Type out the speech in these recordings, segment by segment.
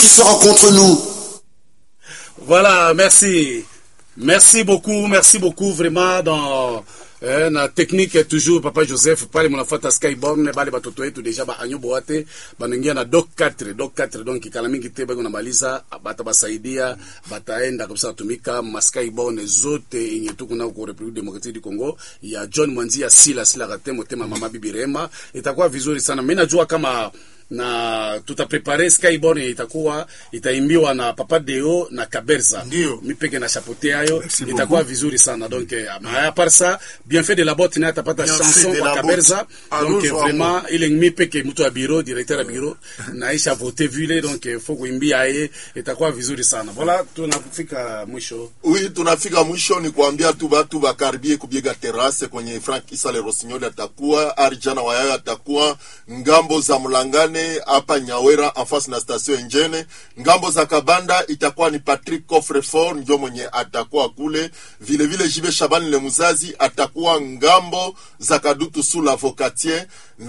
sera contre nous. Voilà, merci. Merci beaucoup, merci beaucoup vraiment dans eh, na technique toujours papa Joseph pale mnafuata Skyborn bale batoto wetu deja ba anyo boate banaingia na doc 4 doc 4 donc kala mingi te bako namaliza bata basaidia bataenda kabisa kutumika ma Skyborn zote yenye tuko na ku Republique Democratique du Congo ya John Mwanzia Sila Sila Katemo tema mama bibi Rema itakuwa vizuri sana mimi najua kama na tutaprepare Skyborn itakuwa itaimbiwa na Papa Deo na Kaberza Ndio. mipeke na chapeauté yayo Merci itakuwa beaucoup. vizuri sana donc eh, à part ça bien fait de la botte naye atapata Bien chanson fait de kwa la Kaberza botte. donc eh, Alonso vraiment ile mipeke mtu wa bureau directeur ya bureau naisha vote vile donc eh, faut kuimbia yeye itakuwa vizuri sana voilà tunafika mwisho Oui, tunafika mwisho ni kuambia tu batu bakaribie kubiega terase kwenye Frank Isale Rossignol atakuwa Arjana Wayayo atakuwa ngambo za Mlangane hapa Nyawera afasi na station Enjene, ngambo za Kabanda itakuwa ni Patrick Coffrefort ndio mwenye atakuwa kule, vile vile Jibe Shabani le Muzazi atakuwa ngambo za Kadutu sous l'avocatier,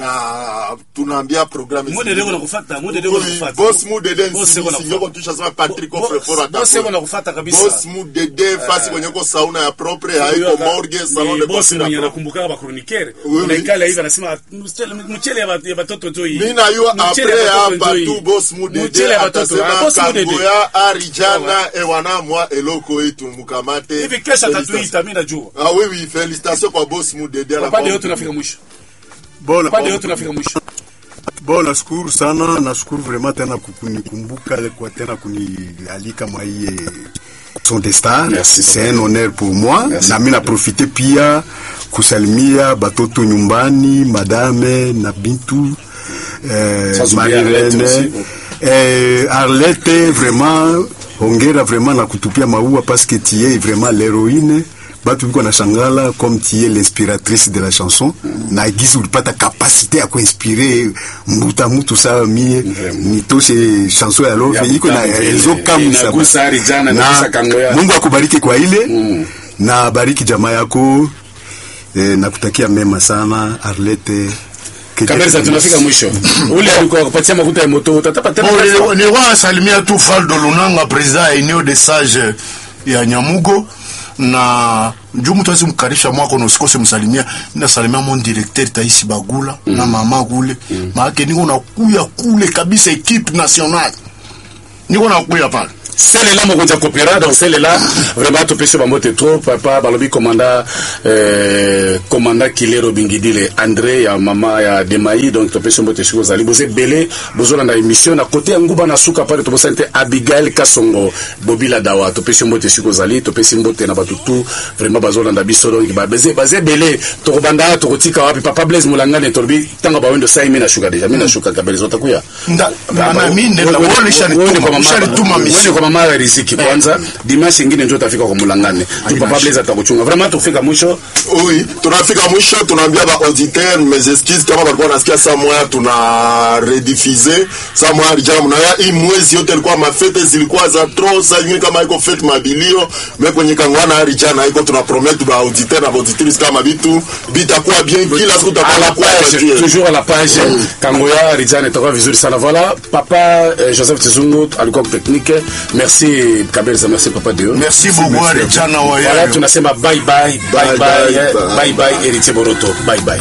na tunaambia programme Mude zingine. deko nakufuata, mude deko Oui, nakufuata. Boss Mudede Boss deko Nsinisi, nakufuata. nyoko tushasema Patrick Bo- Coffrefort boss deko atakuwa nakufuata kabisa. Boss Mudede fasi kwenye ko sauna ya propre haiko morgue salon de bosi coiffure mwenye ya propre. anakumbuka ba chroniqueur Oui, unaikala hivi anasema mchele mchele ya ba- ya batoto tu hii Mimi najua Mchele apres ya batoto hapa tu tu hii. Boss Mudede Mchele ya batoto Ah, atasema boss Mudede kangoya arijana ewana mwa eloko yetu mukamate. hivi kesho Félicitations. atatuita mimi najua Ah oui oui, félicitations kwa Boss Mudede pande anakuwa- yote tunafika mwisho Bora, pande yote tunafika mwisho Bon, nashukuru sana, nashukuru vraiment tena kunikumbuka kwa tena kunialika mwa hii son de star. Merci, C'est un honneur pour moi. Merci. Na mimi naprofite pia kusalimia batoto nyumbani, madame na Bintu eh, Sans oublier Marie Arlette Rene aussi. eh, Arlette vraiment hongera vraiment na kutupia maua parce que tu es vraiment l'héroïne batu biko na shangala comme tu es l'inspiratrice de la chanson na gizi ulipata kapasite ya kuinspire mbuta mutu sawa mie nitoshe chanson ya lofe Ya iko na Bukavu vile. ezokamwisa Inagusa Arijana, inagusa Kangoya. Mungu akubariki kwa ile na bariki jamaa yako eh, nakutakia mema sana Arlette Keje- Kaberza tunafika mwisho ule alikuwa kupatia mafuta ya moto utatapa tena Bon, pesa. nilikuwa- nilikuwa nasalimia tu Faldo Lunanga president ya eneo de sage ya Nyamugo na juu mtu awezi mkarisha mwako na usikose msalimia nasalimia mon directeur Taisi Bagula na mama kule maake niko nakuya kule kabisa equipe nationale niko nakuya pale selela mokonzi ya kopera donc selela vraiment topesi bango te trop papa balobi komanda euh, komanda kilero bingidile andré ya mama ya demai donc topesi mbo te soki ozali boza ebele bozolanda émission na kote ya nguba na suka pale tobosani te abigail kasongo bobila dawa topesi mbo te soki ozali topesi mbo te na bato tu vraiment bazolanda biso donc ba- baze baza ebele tokobanda tokotika wapi papa blaise molangane tolobi ntango bawendo sai mi nashuka deja mi nashuka kabele zotakuya Nda- na mimi nenda Wewe- wale wewe ni kwa shalituma mama- shalituma wewe ni mission kwa mama ya riziki kwanza dimanche ingine ndio utafika kwa mulangane tu papa blaise atakuchunga vraiment tufika mwisho Oui, tunafika mwisho, tunaambia ba auditeur mes excuses kama walikuwa nasikia saa moya tuna rediffuser saa moya alijana mnaya hii mwezi yote ilikuwa mafete zilikuwa za tro saa nyingine kama iko fete mabilio me kwenye kangwana alijana iko tuna promettre ba auditeur na ba auditrice kama bitu bitakuwa bien kila siku à tutakuwa la na kwa page toujours à la page kangoya rijane itakuwa vizuri sana voilà papa euh, joseph tizungu alikuwa kwa technique merci kabelza merci papa deo merci beaucoup Arijana voilà wayayo tunasema bye bye bye Bye, bye bye, eh, bye. bye bye héritier boroto bye bye